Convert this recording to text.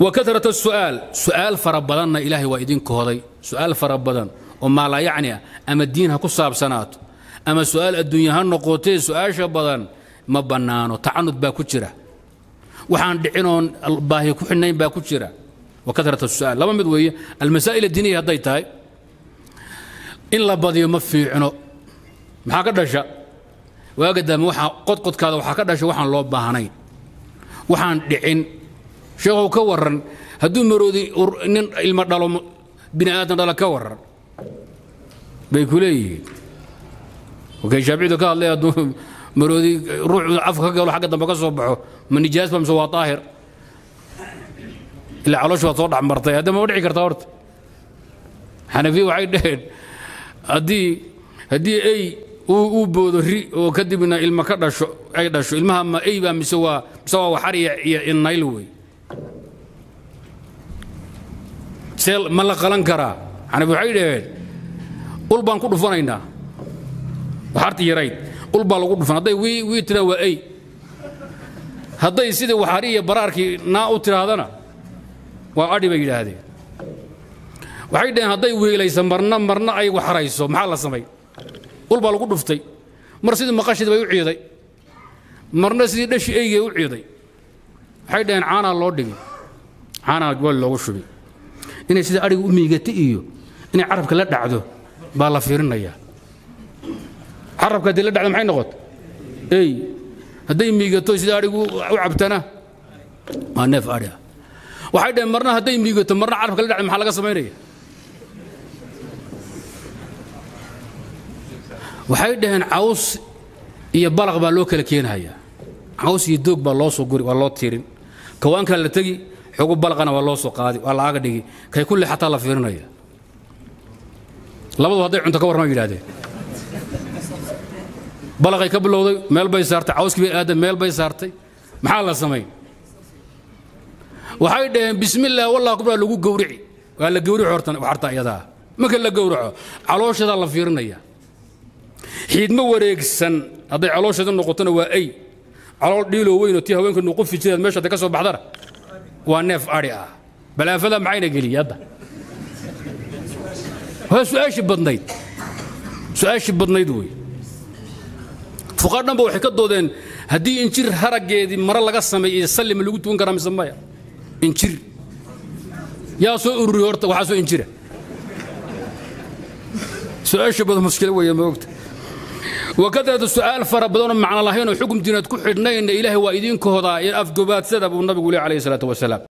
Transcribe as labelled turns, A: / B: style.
A: wa karat su'aal su'aal fara badanna ilaahay waa idin kohday su'aal fara badan oo maalaa yacni ah ama diin ha ku saabsanaato ama su'aal adduunya ha noqotee su'aasha badan ma bannaano tacanud baa ku jira waxaan dhicinoon baahi ku xidhnayn baa ku jira wa karat su'aal laba mid weeye almasaa'il addiiniya hadday tahay in la badiyo ma fiicno maxaa ka dhasha waaga daame waxaa qodqodkaada waxaa ka dhasha waxaan loo baahnayn waxaan dhicin sheekhow ka warran hadduu maroodi nin ilmo dhalo bini aadan dhala ka warran bay ku leeyihiin wakay shaaficidu ka hadlay hadduu maroodi ruuxu afka ka galo xagga dambe ka soo baxo ma nijaas ba mise waa daahir ilaa caloosh baad soo dhex martay hadda ma dhici kartaa horta xanafiya waxay dhaheen haddii haddii ey uu boodo ri oo kadibna ilma ka dhasho ay dhasho ilmaha ma ey baa mise waa mise waa waxar iyo iyo innayl wey see ma la qalan karaa xanafi waxay dhaheen ul baan ku dhufanaynaa waxarti yarayd ul baa lagu dhufan hadday wii wii tiraan waa ey hadday sidii waxari iyo baraarkii naa u tiraahdana waa adhi bay yidhaahdeen waxay dhaheen hadday wiilaysa marna marna ay waxrayso maxaa la samay ul baa lagu dhuftay mar sidii maqashid bay u ciiday marna sidii dhashi eygay u ciiday waxay dhaheen caanaa loo dhigi caanaa weel loogu shubi inay sida adhiga u miigata iyo inay carabka la dhacdo baa la fiirinayaa carabka haddii la dhacdo maxay noqota ey hadday miigato sida adhigu u cabtana waa neef adhi ah waxay dhaheen marna hadday miigato marna carabka la dhacdo maxaa laga samaynaya waxay dhaheen caws iyo balaq baa loo kala keenayaa caws iyo doog baa loo soo guri waa loo tiirin kawaankaa la tegi xogu balaqana waa loo soo qaadi waa laaga dhigi kay kulle xataa la fiirinaya labadu hadday cunto ka warrama yidhahdeen balaqay ka bilowday meel bay saartay cawskii bay aadan meel bay saartay maxaa la samayn waxay dhaheen bismillaah wallah kubraa lagu gowrici waa la gowrici horta waxarta iyadaa marka la gowraco calooshadaa la fiirinaya xiidmo wareegsan hadday caloosheeda noqotona waa ay calool dhiiloo weyn oo tii haweenka nuqufi jireed meesha hadday ka soo baxdana waa neef adhi ah balaafada maxayna geliyey hadda waa su-aashii badnayd su-aashii badnayd wey fuqaa dhanba waxay ka doodeen haddii injir haraggeedii mare laga sameeyey sallima lagu tukan karaa mise maya injir yaa soo ururiy horta waxaa soo injira su-aasha badan mushkilo weeye ma ogta وكثرة السؤال فربنا معنى الله هنا حكم دينات كحرنين إلهي وإذين كهضاء أفقبات سدب النبي عليه الصلاة والسلام